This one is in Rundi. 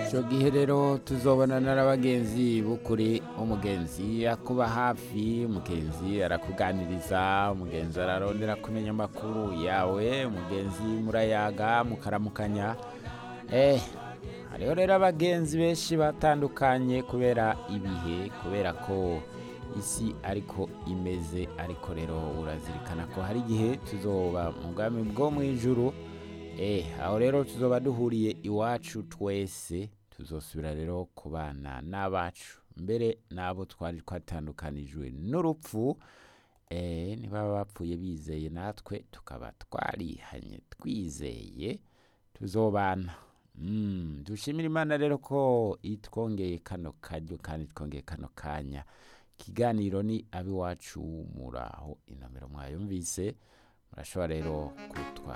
icyo gihe rero tuzobonana n'abagenzi b'ukuri umugenzi akuba hafi umugenzi arakuganiriza umugenzi ararondera kumenya amakuru yawe umugenzi murayaga mukaramukanya eh hariho rero abagenzi benshi batandukanye kubera ibihe kubera ko isi ariko imeze ariko rero urazirikana ko hari igihe tuzoba mu bwami bwo mu ijuru eh aho rero tuzoba duhuriye iwacu twese tuzosubira rero kubana n'abacu mbere n'abo twari twatandukanijwe n'urupfu eh niba bapfuye bizeye natwe tukaba twarihanye twizeye tuzobana Mm, dushimira imana rero ko itwongeye kano karyo kandi twongeye kano kanya ikiganiro ni abiwacu muraho inomero mwayumvise murashobora rero kutwa